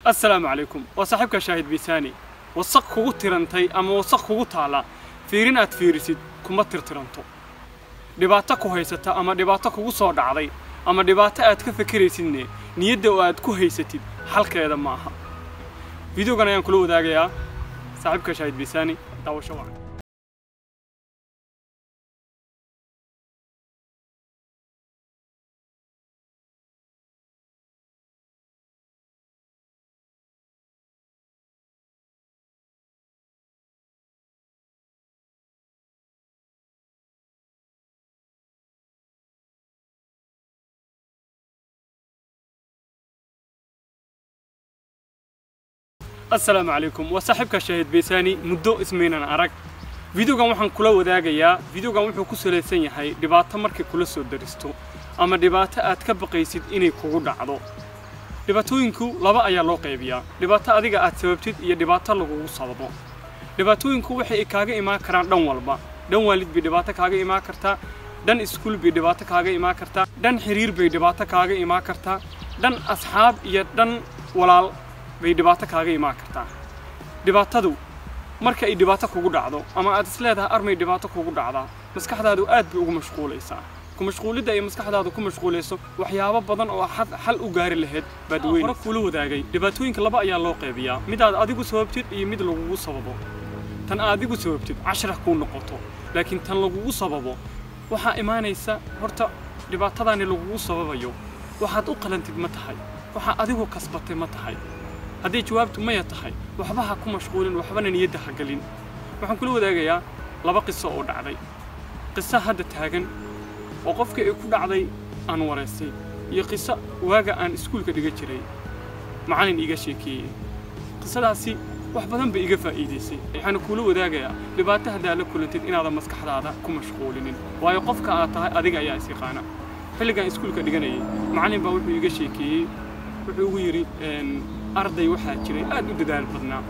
assalaamu calaykum waa saaxiibka shaahid biisaani wasaq kugu tirantay ama wasaq kugu taala fiirin aad fiirisid kuma tirtiranto dhibaato ku haysata ama dhibaato kugu soo dhacday ama dhibaato aad ka fekeraysidne niyadda oo aad ku haysatid xalkeeda ma aha fideogan ayaan kula wadaagayaa saaxiibka shaahid biisaani daawasho wacan assalaamu calaykum waa saaxiibka shaahid biisaani muddo ismaynan arag fideogan waxaan kula wadaagayaa fideogan wuxuu ku salaysan yahay dhibaato markay kula soo daristo ama dhibaato aad ka baqaysid inay kugu dhacdo dhibaatooyinku laba ayaa loo qaybiyaa dhibaato adiga aad sababtid iyo dhibaato lagugu sababo dhibaatooyinku waxay kaaga imaan karaan dhan walba dhan waalid bay dhibaato kaaga imaan kartaa dhan iskuul bay dhibaato kaaga imaan kartaa dhan xiriir bay dhibaato kaaga imaan kartaa dhan asxaab iyo dhan walaal bay dhibaato kaaga imaan kartaa dhibaatadu marka ay dhibaato kugu dhacdo ama aad isleedahay armay dhibaato kugu dhacdaa maskaxdaadu aad bay ugu mashquulaysaa ku mashquulidda ay maskaxdaadu ku mashquulayso waxyaabo badan oo xal u gaari lahayd baad weyn hore kula wadaagay dhibaatooyinka laba ayaa loo qaybiyaa mid aad adigu sababtid iyo mid lagugu sababo tan aad adigu sababtid cashra kuu noqoto laakiin tan lagugu sababo waxaa imaanaysa horta dhibaatadaani lagugu sababayo waxaad u qalantid ma tahay waxaa adigu kasbatay ma tahay haddii jawaabtu maya tahay waxba ha ku mashquulin waxbana niyadda ha gelin waxaan kula wadaagayaa laba qiso oo dhacday qiso hadda taagan oo qofkii ay ku dhacday aan waraystay iyo qiso waaga aan iskuulka dhiga jiray macallin iiga sheekeeyey qisadaasi wax badan bay iga faa'iidaysay waxaana kuula wadaagayaa dhibaato haddaa la kulantid inaadan maskaxdaada ku mashquulinin waayo qofka aad tahay adiga ayaa is yaqaana xilligaan iskuulka dhiganayay macallin baa wuxuu iiga sheekeeyey wuxuu ugu yidhi arday waxaa jiray aad u dadaal badnaa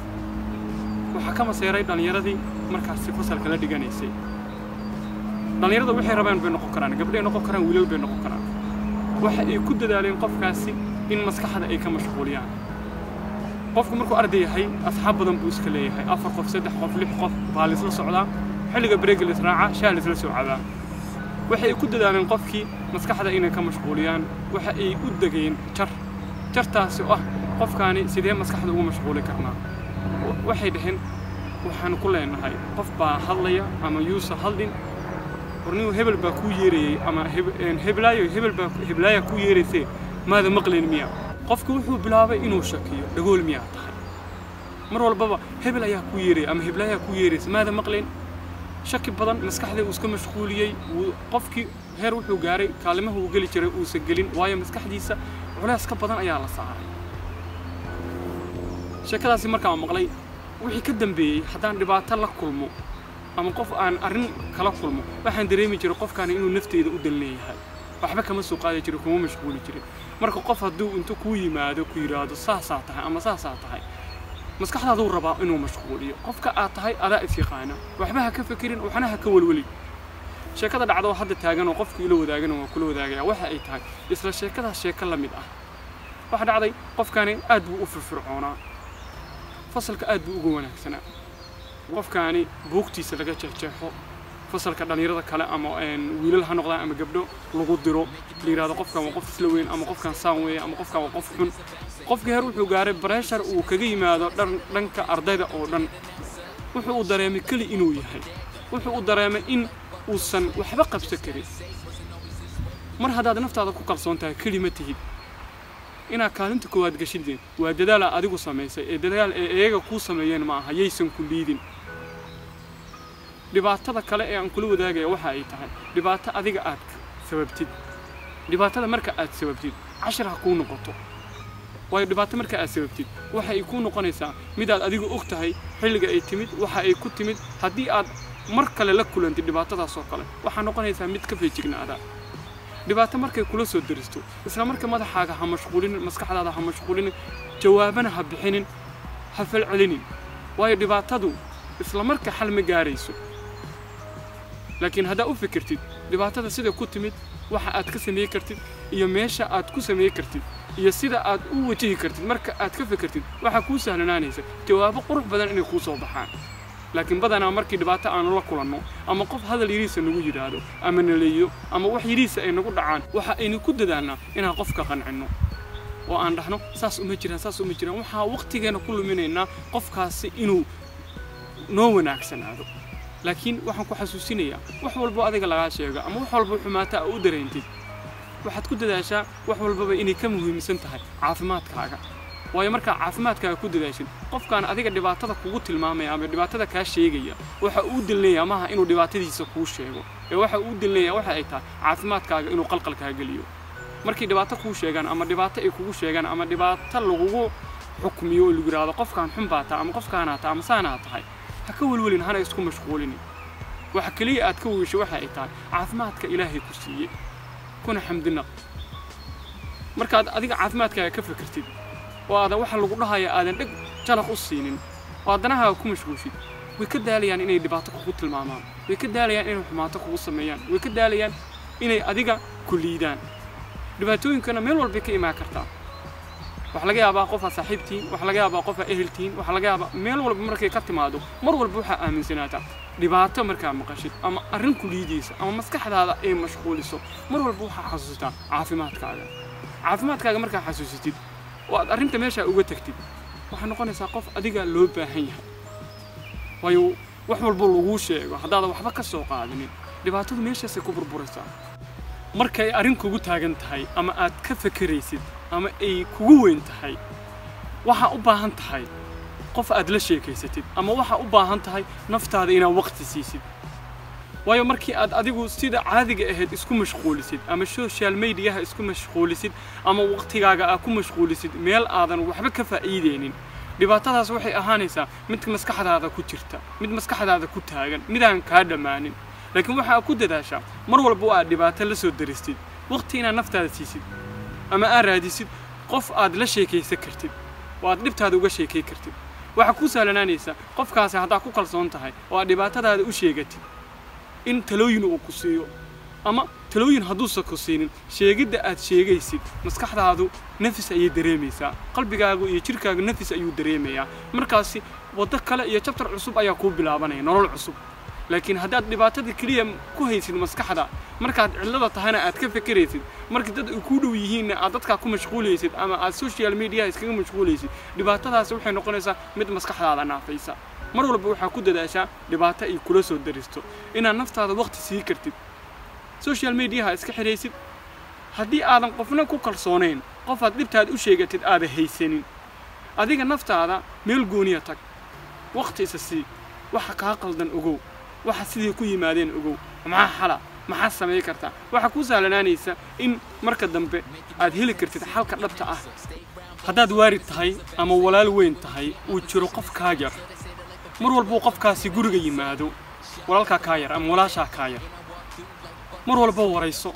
waxaa ka maseeray dhallinyaradii markaasi fasalka la dhiganaysay dhallinyarada waxay rabaan bay noqon karaan gabdhay noqon karaan wiilal bay noqon karaan waxa ay ku dadaaleen qofkaasi in maskaxda ay ka mashquuliyaan qofku markuu arday yahay asxaab badan buu iska leeyahay afar qof saddex qof lix qof baa laisla socdaa xilliga bareega laisraaca shaa laisla soo cabaa waxay ku dadaaleen qofkii maskaxda inay ka mashquuliyaan waxa ay u degeen jar jartaasi oo ah qofkaani sidee maskaxda ugu mashquuli karnaa waxay dhaheen waxaan ku leenahay qof baa hadlaya ama yuusa hadlin warnigu hebel baa kuu yeerayey ama heblaayo hebel baa heblaaya kuu yeeraysee maada maqlayn miya qofku wuxuu bilaabay inuu shakiyo dhagool miyaa tahay mar walbaba hebel ayaa kuu yeeraya ama heblaayaa kuu yeeraysa maada maqlayn shaki badan maskaxdii uu iska mashquuliyey qofkii heer wuxuu gaaray kaalimaha uu geli jiray uusan gelin waayo maskaxdiisa culays ka badan ayaa la saaray sheekadaasi markaan maqlay wixii ka dambeeyey haddaan dhibaato la kulmo ama qof aan arrin kala kulmo waxaan dareemi jiray qofkaani inuu nafteyda u dan leeyahay waxba kama soo qaadi jirin kuma mashquuli jirin marka qof hadduu intu kuu yimaado ku yidhaahdo saasaa tahay ama saasaa tahay maskaxdaaduu rabaa inuu mashquuliyo qofka aad tahay adaa is yaqaana waxba ha ka fekerin waxna ha ka welwelin sheekada dhacdo hadda taagan oo qofku ila wadaagana waa kula wadaagaya waxa ay tahay isla sheekadaas sheeko la mid ah waxa dhacday qofkaani aad buu u firfircoonaa fasalka aad buu uga wanaagsanaa qofkaani buugtiisa laga jeexjeexo fasalka dhallinyarada kale ama wiilal ha noqdaan ama gabdho lagu diro la yidhahdo qofkan waa qof isla weyn ama qofkan saan weeye ama qofkan waa qof xun qofkii heer wuxuu gaaray bareshar uu kaga yimaado dhanka ardayda oo dhan wuxuu u dareemay keli inuu yahay wuxuu u dareemay in uusan waxba qabsan karin mar haddaad naftaada ku kalsoon tahay keli ma tihid inaad kaalinta koowaad gashideen waa dadaala adigu samaysay ee dadaal ee iyaga kuu sameeyeen ma aha yaysan ku liidin dhibaatada kale ee aan kula wadaagaya waxa ay tahay dhibaato adiga aad sababtid dhibaatada marka aad sababtid cashar ha kuu noqoto waayo dhibaato marka aad sababtid waxa ay kuu noqonaysaa midaad adigu og tahay xilliga ay timid waxa ay ku timid haddii aad mar kale la kulantid dhibaatadaas oo kale waxaa noqonaysaa mid ka feejignaada dhibaato markay kula soo daristo isla marka madaxaaga ha mashquulinin maskaxdaada ha mashquulinin jawaabana ha bixinin ha falcelinin waayo dhibaatadu isla marka xal ma gaarayso laakiin haddaa u fikirtid dhibaatada sida ku timid waxa aad ka sameey kartid iyo meesha aad ku sameey kartid iyo sida aad u wajihi kartid marka aad ka fekertid waxaa kuu sahlanaanaysa jawaabo qurux badan inay kuu soo baxaan laakiin badanaa markii dhibaato aanu la kulanno ama qof hadal yidhiisa nagu yidhaahdo ama naleeyo ama wax yidhiisa ay nagu dhacaan waxa aynu ku dadaalnaa inaan qofka qancinno oo aan dhahno saas uma jiraan saas uma jiraan waxaa waqtigeena ku luminaynaa qofkaasi inuu noo wanaagsanaado laakiin waxaan ku xasuusinayaa wax walbo adiga lagaa sheego ama wax walbo xumaata a u dareentid waxaad ku dadaashaa wax walbaba inay ka muhiimsan tahay caafimaadkaaga waayo markaa caafimaadkaaga ku dadaashid qofkaan adiga dhibaatada kugu tilmaamaya ama dhibaatada kaa sheegaya waxa uu dilnaya maaha inuu dhibaatadiisa kuu sheego ee waxa uu dilnaya waxa ay tahay caafimaadkaaga inuu qalqalkaa geliyo markay dhibaato kuu sheegaan ama dhibaato ay kugu sheegaan ama dhibaato lagugu xukmiyo oo lagu yidhaahdo qofkaan xun baa taa ama qofkaanaa taa ama saanaa tahay ha ka welwelin hana isku mashquulinin waxa keliya aad ka weysho waxa ay tahay caafimaadka ilaahay ku siiyey kuna xamdinaq markaad adiga caafimaadkaaga ka fikirtid oo aadan waxa lagu dhahaya aadan dheg jalaq u siinin oo adanahaaga ku mashquulshid way ka daalayaan inay dhibaato kugu tilmaamaan way ka daalayaan inay xumaato kugu sameeyaan way ka daalayaan inay adiga ku liidaan dhibaatooyinkana meel walbay ka imaan kartaa waxaa laga yaabaa qofaa saaxiibtiin waxaa laga yaabaa qofaa eheltiin waxaa laga yaabaa meel walba markay ka timaado mar walba waxaa aaminsanaataa dhibaato markaa maqashid ama arrin ku liidaysa ama maskaxdaada ay mashquuliso mar walba waxaa xasuusitaa caafimaadkaaga caafimaadkaaga markaa xasuusitid oo aad arrinta meeshaa uga tagtid waxaa noqonaysaa qof adiga loo baahan yahay waayo wax walba laguu sheego haddaadan waxba ka soo qaadanin dhibaatadu meeshaasay ku burburaysaa markay arrin kugu taagan tahay ama aad ka fekeraysid ama ay kugu weyn tahay waxaa u baahan tahay qof aad la sheekaysatid ama waxaa u baahan tahay naftaada inaad waqti siisid waayo markii aad adigu sida caadiga ahayd isku mashquulisid ama social mediaha isku mashquulisid ama waqtigaaga aad ku mashquulisid meel aadan waxba ka faa'iideynin dhibaatadaas waxay ahaanaysaa mid maskaxdaada ku jirta mid maskaxdaada ku taagan midaan kaa dhammaanin laakiin waxaa ku dadaashaa mar walba aad dhibaato la soo daristid waqti inaad naftaada siisid ama aad raadisid qof aad la sheekaysan kartid oo aad dhibtaada uga sheekay kartid waxaa kuu sahlanaanaysa qofkaasi haddaad ku kalsoon tahay oo aad dhibaatadaada u sheegatid in talooyin uu ku siiyo ama talooyin hadduusan ku siinin sheegidda aad sheegaysid maskaxdaadu nafis ayay dareemaysaa qalbigaagu iyo jidhkaagu nafis ayuu dareemayaa markaasi waddo kale iyo jabtar cusub ayaa kuu bilaabanaya nolol cusub laakiin haddaad dhibaatada keliya ku haysid maskaxda markaad cillada tahana aad ka fekeraysid markii dad ay kuu dhow yihiinna aad dadkaa ku mashquulaysid ama aad social mediaha iskaga mashquulaysid dhibaatadaasi waxay noqonaysaa mid maskaxdaada naafaysa mar walba waxaa ku dadaashaa dhibaato ay kula soo daristo inaad naftaada waqti sii kartid social mediaha iska xidhaysid haddii aadan qofna ku kalsoonayn qofaad dhibtaada u sheegatid aada haysanin adiga naftaada meel gooniya tag waqti isa sii waxa kaa qaldan ogow waxa sidii ku yimaadeen ogow maxaa xala maxaa samay kartaa waxaa kuu sahlanaanaysa in marka dambe aad heli kartid xalka dhabta ah haddaad waarid tahay ama walaal weyn tahay uu jiro qof kaa yar mar walbuu qofkaasi guriga yimaado walaalkaa kaa yar ama walaashaa kaa yar mar walba warayso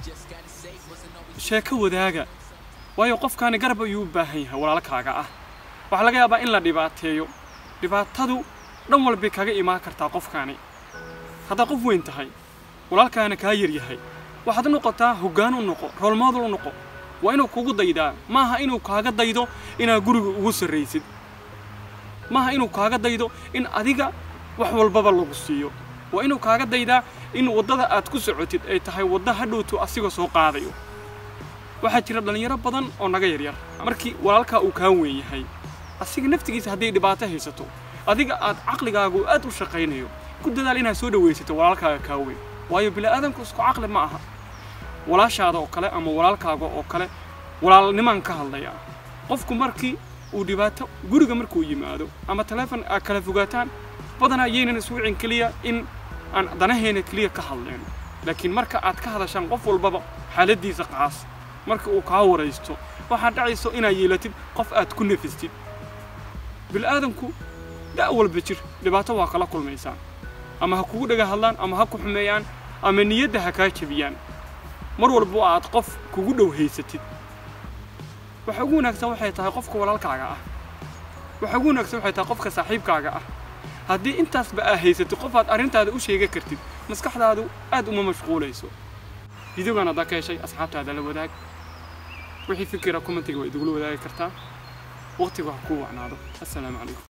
sheeko wadaaga waayo qofkaani garab ayuu u baahan yahay walaalkaaga ah waxaa laga yaabaa in la dhibaateeyo dhibaatadu dhan walbay kaga imaan kartaa qofkaani haddaad qof weyn tahay walaalkaana kaa yar yahay waxaad noqotaa hoggaan u noqo roolmoodal u noqo waa inuu kugu daydaa maaha inuu kaaga daydo inaad guriga ugu sarraysid maaha inuu kaaga daydo in adiga wax walbaba lagu siiyo waa inuu kaaga daydaa in waddada aad ku socotid ay tahay wadda hadhowtu asiga soo qaadayo waxaa jira dhallinyaro badan oo naga yaryar markii walaalkaa uu kaa weyn yahay asiga naftigiisa hadday dhibaato haysato adiga aad caqligaagu aad u shaqaynayo ku dadaal inaad soo dhawaysato walaalkaaga kaa weyn waayo bini'aadamku isku caqli ma aha walaashaada oo kale ama walaalkaaga oo kale walaalnimaan ka hadlaya qofku markii uu dhibaato guriga markuu yimaado ama taleefon aad kala fogaataan badanaa yaynan iswicin keliya in aan danaheena keliya ka hadlayno laakiin marka aad ka hadashaan qof walbaba xaaladdiisa qaas marka uu kaa waraysto waxaad dhacayso inaad yeelatid qof aad ku nafistid bil'aadamku da' walba jir dhibaato waa kala kulmaysaa ama ha kugu dhaga hadlaan ama ha ku xumeeyaan ama niyadda ha kaa jebiyaan mar walbo aad qof kugu dhow haysatid waxa ugu wanaagsan waxay tahay qofka walaalkaaga ah waxa ugu wanaagsan waxay tahay qofka saaxiibkaaga ah haddii intaasba aa haysatid qof aad arrintaada u sheega kartid maskaxdaadu aad uma mashquulayso fideogan haddaa ka heshay asxaabtaada la wadaag wixii fikira commentiga waa idugula wadaagi kartaa waqtigu ha kuu wacnaado assalaamu calaykum